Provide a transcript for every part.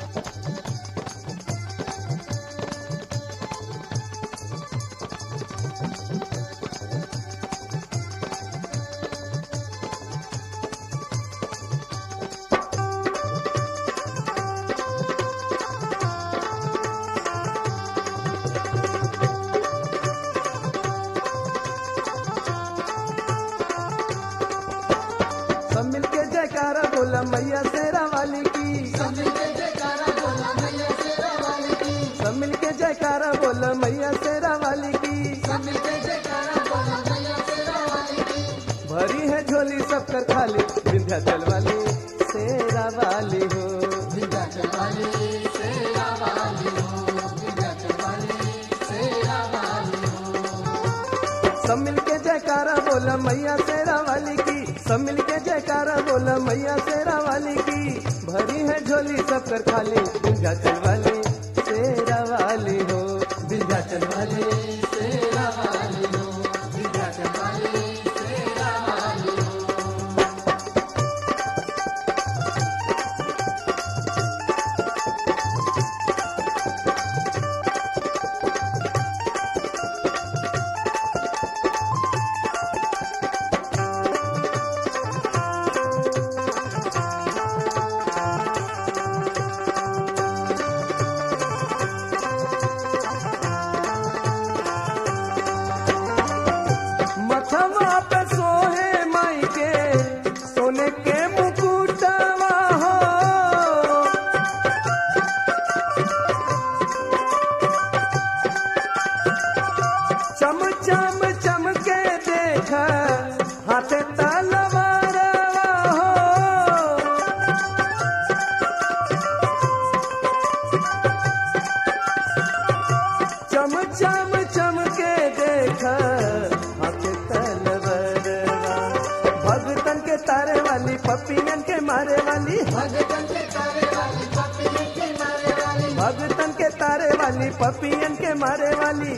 सब मिलके जयकारा बोला मैया शेरा वाली की सब मिलके जयकारा बोला मैया शेरा वाली की भरी है झोली सब कर खाली विंध्याचल वाली शेरा वाली हो सब मिलके जयकारा बोला मैया शेरा वाली की सब मिलके जयकारा बोला मैया शेरा वाली की भरी है झोली सब कर खाली विंध्याचल वाली शेरा वाली हो विंध्याचल वाली शेरा वाली हो विंध्याचल वाली शेरा वाली हो मथवा पे सोहे माई के सोने के मुकुटवा हो चम चम चम के देख हाथे तलवारवा हो चम चम चम के देख हाथ तलवरवा भगतन के तारे वाली पपियन के मारे वाली भगतन के तारे वाली पपियन के मारे वाली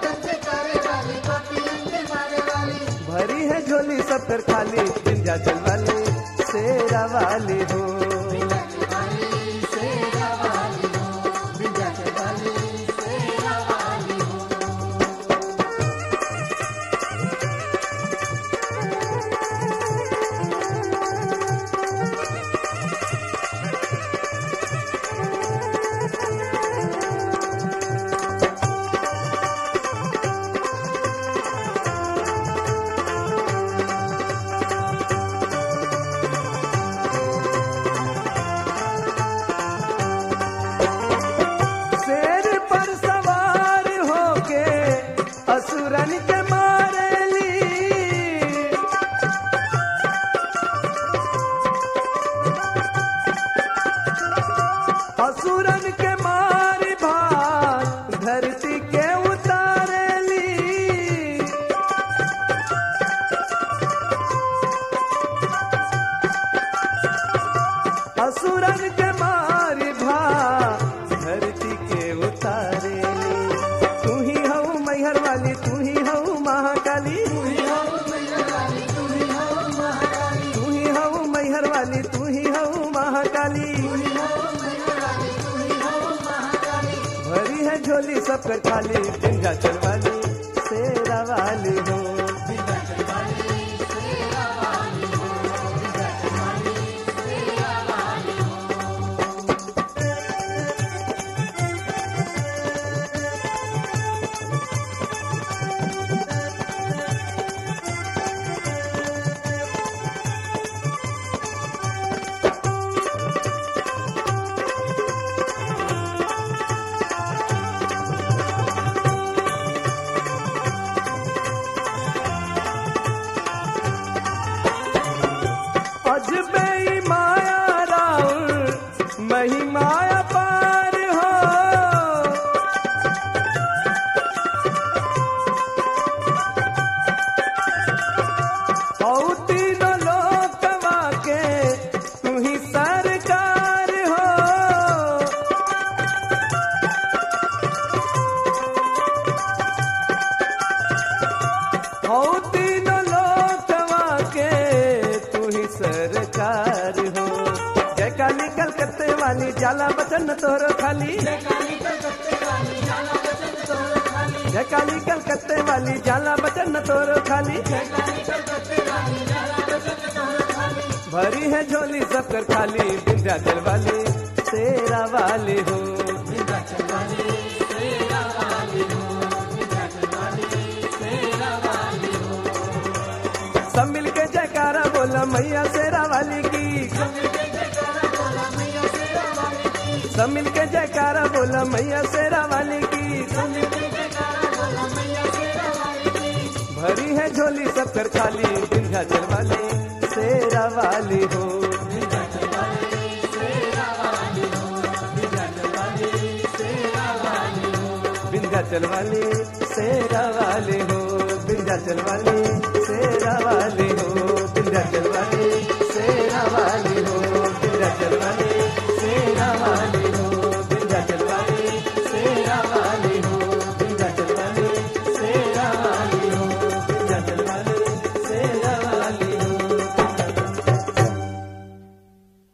भरी है झोली सब कर खाली विंध्याचल वाली शेरा वाली हो शेर पर सवार होके असुरन के मारेली असुरन के मार भार धरती के उतारेली असुरन के मारी भा धरती के उतारे तू ही हऊ मैहर वाली तू ही हऊ महाकाली तू ही हऊ मैहर वाली तू ही हऊ महाकाली भरी है झोली सब कर खाली विंध्याचल वाली शेरा वाली हो अजबे ही माया राउर महिमाया पार हो औ तीनों लोकवा के तू ही सरकार हो औ तीनों लोकवा के तू ही सरकार हो जय काली कलकत्ते वाली वाली जाला बचन तोरो खाली जय काली कलकत्ते वाली जाला बचन तोरो खाली भरी है झोली सबकर खाली विंध्याचल वाली तेरा वाली हो सब मिल के जयकारा बोला मैया शेरा वाली की सब मिल के जयकारा बोला मैया शेरा वाली की भरी है झोली सबकर खाली विंध्याचल वाली शेरा वाली हो विंध्याचल वाली शेरा वाली हो विंध्याचल वाली शेरा वाली हो विंध्याचल वाली